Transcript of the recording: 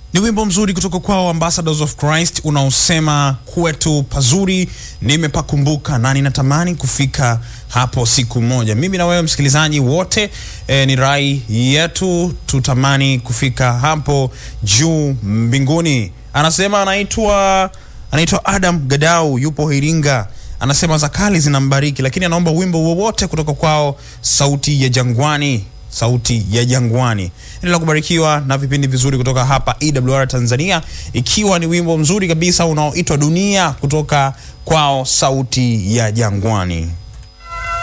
Ni wimbo mzuri kutoka kwao Ambassadors of Christ unaosema kwetu pazuri nimepakumbuka na ninatamani kufika hapo siku moja. Mimi na wewe msikilizaji wote eh, ni rai yetu tutamani kufika hapo juu mbinguni. Anasema anaitwa anaitwa Adam Gadau, yupo Iringa. Anasema za kali zinambariki, lakini anaomba wimbo wowote kutoka kwao Sauti ya Jangwani sauti ya jangwani. Endelea kubarikiwa na vipindi vizuri kutoka hapa EWR Tanzania, ikiwa ni wimbo mzuri kabisa unaoitwa Dunia kutoka kwao sauti ya jangwani.